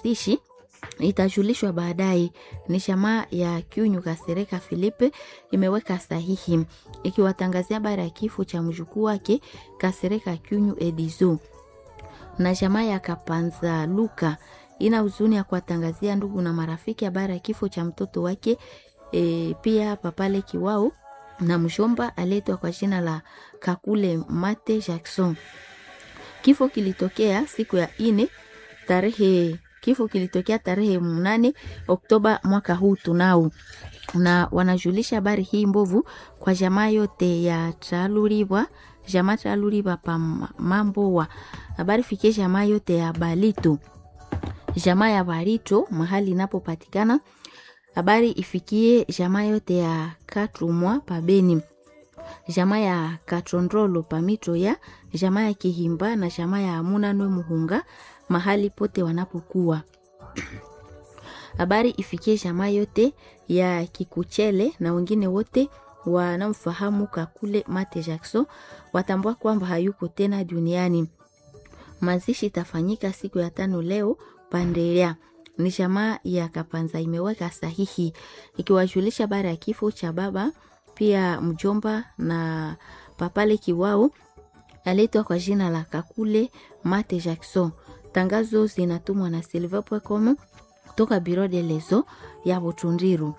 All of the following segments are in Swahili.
mazishi itajulishwa baadaye. Ni shamaa ya Kyunyu Kasereka Filipe imeweka sahihi ikiwatangazia habari ya kifo cha mjukuu wake Kasereka Kyunyu Edizo. Na shamaa ya Kapanza Luka ina huzuni ya kuwatangazia ndugu na marafiki habari ya kifo cha mtoto wake e, pia papale Kiwao na mshomba aletwa kwa jina la Kakule Mate Jackson. Kifo kilitokea siku ya ine tarehe kifo kilitokea tarehe mnane Oktoba mwaka huu tunao, na wanajulisha habari hii mbovu kwa jamaa yote ya Traluribwa, jamaa Traluribwa pa Mambowa. Habari fikie jamaa yote ya Balito, jamaa ya Barito mahali inapopatikana. Habari ifikie jamaa yote ya Katrumwa pa Beni, jamaa ya Katrondrolo pa Mito ya jamaa ya Kihimba na jamaa ya Amunanwe Muhunga mahali pote wanapokuwa. Habari ifikie jamaa yote ya Kikuchele na wengine wote wanaomfahamu Kakule Mate Jackson watambua kwamba hayuko tena duniani. Mazishi itafanyika siku ya tano leo Pandelea. Ni jamaa ya Kapanza imeweka sahihi ikiwajulisha habari ya kifo cha baba pia mjomba na papale Kiwao aletwa kwa jina la Kakule Mate Jackson. Tangazo zinatumwa na silver.com kutoka Biro de Lezo ya Butundiru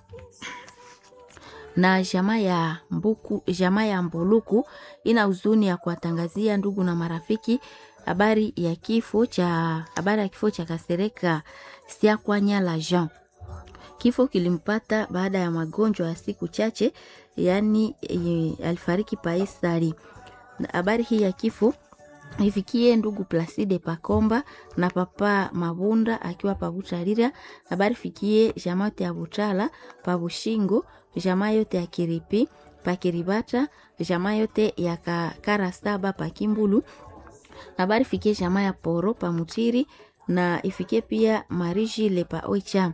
na jamaa ya Mbuku, jamaa ya Mbuluku ina huzuni ya kuwatangazia ndugu na marafiki habari ya kifo cha habari ya kifo cha Kasereka Siakwanya la Jean. Kifo kilimpata baada ya magonjwa ya siku chache, yaani e, alifariki Paisari. Habari hii ya kifo ifikie ndugu Placide Pakomba na papa Mabunda akiwa Pabutarira. Habari fikie jamaa yote ya Butala Pabushingo, jamaa yote ya Kiripi Pakiribata, jamaa yote ya Karasaba Pakimbulu. Habari fikie jamaa ya Poro Pamutiri na ifikie pia Mariji Lepa Oicha.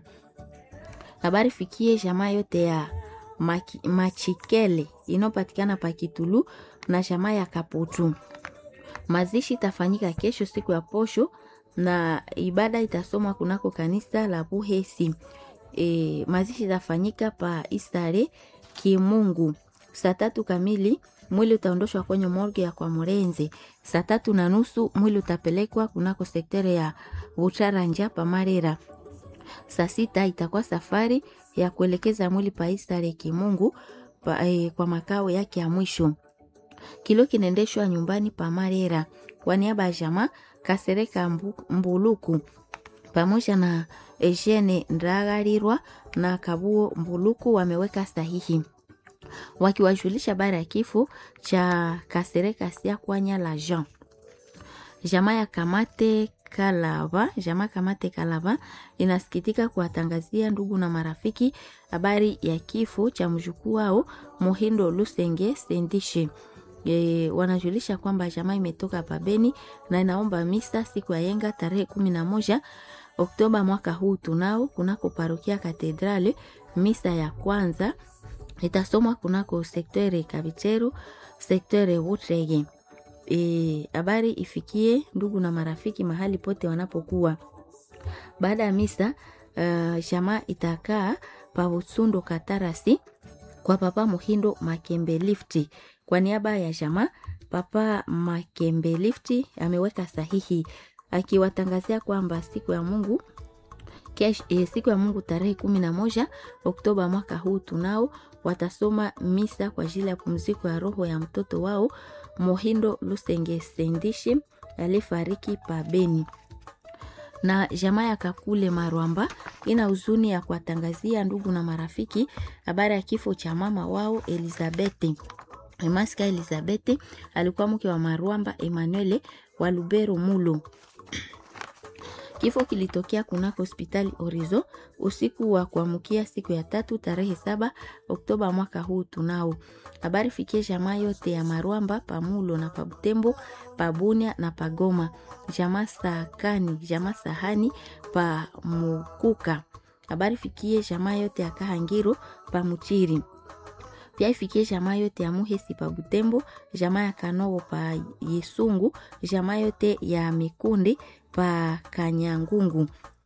Habari fikie jamaa yote ya Maki, Machikele inayopatikana Pakitulu na jamaa ya Kaputu. Mazishi itafanyika kesho siku ya posho na ibada itasomwa kunako kanisa la Buhesi. E, mazishi itafanyika pa Istare Kimungu saa tatu kamili. Mwili utaondoshwa kwenye morgue ya kwa Murenze saa tatu na nusu. Mwili utapelekwa kunako sektere ya Butaranja pa Marera. Saa sita itakuwa safari ya kuelekeza mwili pa Istare Kimungu pa, e, kwa makao yake ya mwisho kilo kinaendeshwa nyumbani pa Marera kwa niaba ya jamaa Kasereka mbu, Mbuluku pamoja na Eugene Ndagarirwa na Kabuo Mbuluku wameweka sahihi wakiwajulisha habari ya kifo cha Kasereka Siakwanya la Jean. Jamaa ya Kamate Kalava, jamaa Kamate Kalava inasikitika kuwatangazia ndugu na marafiki habari ya kifo cha mjukuu wao Mohindo Lusenge Sendishe. E, wanajulisha kwamba jamaa imetoka pabeni na inaomba misa siku ya yenga tarehe kumi na moja Oktoba mwaka huu tunao kunako parokia Katedrale. Misa ya kwanza itasomwa kunako sektere Kabicheru, sektere Wutrege. Habari e, ifikie ndugu na marafiki mahali pote wanapokuwa. Baada ya misa uh, jamaa itakaa pa Utsundo Katarasi kwa papa Muhindo Makembe Lifti kwa niaba ya jamaa Papa Makembe Lifti ameweka sahihi akiwatangazia kwamba siku ya Mungu kesh, eh, siku ya Mungu tarehe kumi na moja Oktoba mwaka huu tunao watasoma misa kwa ajili ya pumziko ya roho ya mtoto wao Mohindo Lusenge Sendishi aliyefariki pa Beni na jamaa ya Kakule Marwamba ina huzuni ya kuwatangazia ndugu na marafiki habari ya kifo cha mama wao Elizabeth Emaska Elizabeth alikuwa mke wa Marwamba Emmanuel wa Lubero Mulo. Kifo kilitokea kunako hospitali Orizo usiku wa kuamkia siku ya tatu tarehe saba Oktoba mwaka huu tunao. Habari fikie jamaa yote ya Marwamba Pamulo na Pabutembo Pabunia na Pagoma, jamaa Sakani, jamaa Sahani pa Mukuka. Habari fikie jamaa yote ya Kahangiro pa Muchiri pia ifikie jamaa yote ya Muhesi pa Butembo, jamaa ya Kanowo pa Yesungu, jamaa yote ya Mikundi pa Kanyangungu,